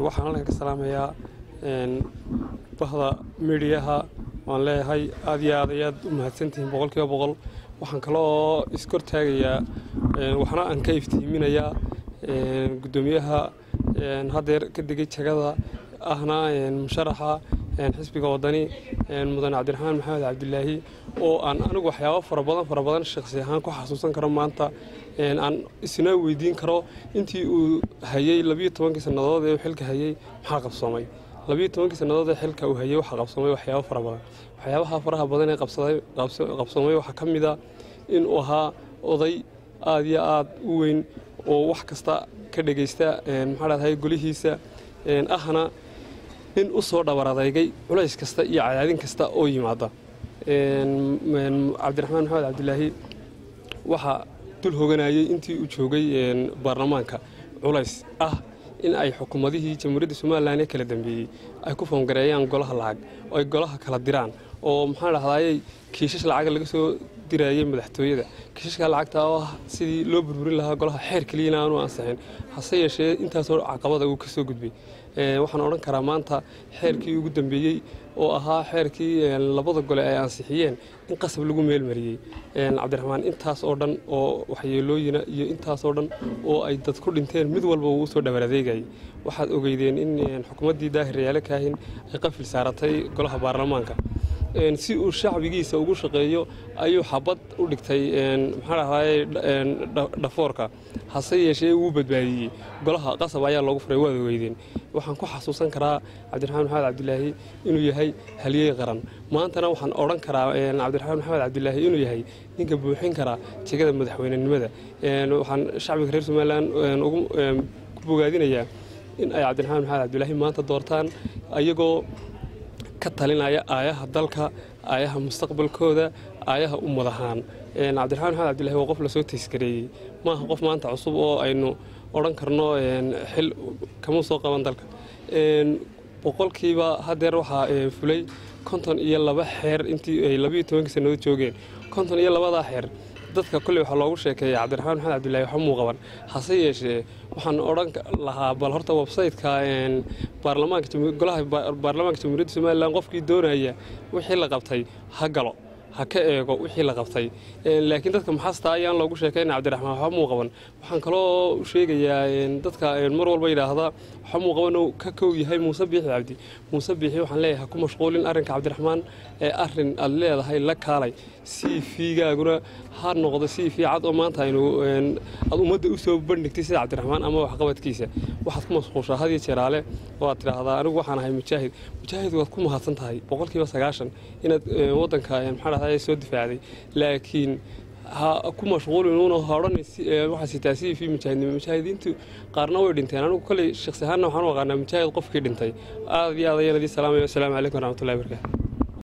waxaan halkan ka salaamayaa bahda midiyaha waan leeyahay aad iyo aad ayaad u mahadsantihiin boqolkiiba boqol waxaan kale oo iskortaagayaa waxna aan ka iftiiminayaa guddoomiyaha haddeer ka degay jagada ahna musharaxa xisbiga wadani mudane cabdiraxmaan maxamed cabdilaahi oo aan anigu waxyaabo fara badan fara badan shaqsi ahaan ku xasuusan karo maanta aan isna weydiin karo intii uu hayey labiyo tobankii sannadood ee uu xilka hayey maxaa qabsoomay labiyo tobankii sannadood ee xilka uu hayey waxaa qabsoomay waxyaabo fara badan waxyaabaha faraha badan ee qabsoomay waxaa ka mid a inuu ahaa oday aad iyo aad u weyn oo wax kasta ka dhegaysta maxaa dhahday golihiisa ahna nin u soo dhabar adeygay culays kasta iyo cadaadin kasta oo yimaada cabdiraxmaan maxamed cabdilaahi waxaa dul hoganayay intii uu joogay baarlamaanka culays ah in ay xukuumadihii jamhuuriyadda somalilan ee kala dambeeyey ay ku foongareeyaan golaha lacag oo ay golaha kala diraan oo maxaa dhahdaayey kiishash lacag laga soo dirayay madaxtooyada kiishashka lacagta oo ah sidii loo burburin lahaa golaha xeer keliyana aanu ansixin hase yeeshee intaasoo caqabada uu ka soo gudbay waxaan odhan karaa maanta xeerkii ugu dambeeyey oo ahaa xeerkii labada gole ay ansixiyeen in qasab lagu meelmariyey cabdiraxmaan intaas oo dhan oo waxyeelooyina iyo intaas oo dhan oo ay dad ku dhinteen mid walba uu usoo dhabar adeegayay waxaad ogeydeen in xukuumaddii daahir yaale kaahin ay qafil saaratay golaha baarlamaanka si uu shacbigiisa ugu shaqeeyo ayuu xabad u dhigtay maxaa dhahdaye dhafoorka hase yeeshee wuu badbaadiyey golaha qasab ayaa loogu furay waad ogeydeen waxaan ku xasuusan karaa cabdiraxmaan maxamed cabdilaahi inuu yahay halyey qaran maantana waxaan odhan karaa cabdiraxmaan maxamed cabdilaahi inuu yahay ninka buuxin karaa jegada madaxweynenimada waxaan shacbiga reer somalilan ku bogaadinayaa in ay cabdiraxmaan maxamed cabdilaahi maanta doortaan ayagoo ka talinaya aayaha dalka aayaha mustaqbalkooda aayaha ummad ahaan cabdiraxmaan maxamed cabdillahi waa qof lasoo taysgareeyey maaha qof maanta cusub oo aynu odhan karno xil kama soo qaban dalka boqolkiiba haddeer waxaa fulay konton iyo laba xeer intii ay labiyo tobankii sannadood joogeen konton iyo labadaa xeer dadka kolley waxaa loogu sheekeeya cabdiraxmaan maxamed cabdillahi waxa muu qaban hase yeeshee waxaan odhan lahaa bal horta websayteka baarlamaanka golaha baarlamaanka jamhuuriyadda somalilan qofkii doonaya wixii la qabtay ha galo ha ka eego wixii la qabtay laakiin dadka maxasta ayaan loogu sheekayna cabdiraxmaan waxba muu qaban waxaan kaloo sheegayaa dadka mar walba yidhaahda waxba muu qaban ka kow yahay muuse biixi cabdi muuse biixi waxaan leeyahay ha ku mashquulin arrinka cabdiraxmaan ee arrin aad leedahay la kaalay c v-gaaguna ha noqdo c v cad oo maanta aynu aad ummadda u soo bandhigtay sida cabdiraxmaan ama waxqabadkiisa waxaad ku mashquulshaa hadiyo jeeraale oo aad tidhaahdaa anigu waxaan ahay mujaahid mujaahid waad ku mahadsan tahay boqolkiiba sagaashan inaad waddanka maxaa dhahday soo difaacday laakiin ha ku mashquulin uuna hodhan waxaa sitaa c v mujaahidnimo mujaahidiintu qaarna way dhinteen anigu kolley shakhsi ahaanna waxaan u aqaanaa mujaahid qofkii dhintay aad iyo aad ayaan idii salaamaya wasalaamu calaykum waraxmatullahi barakaatu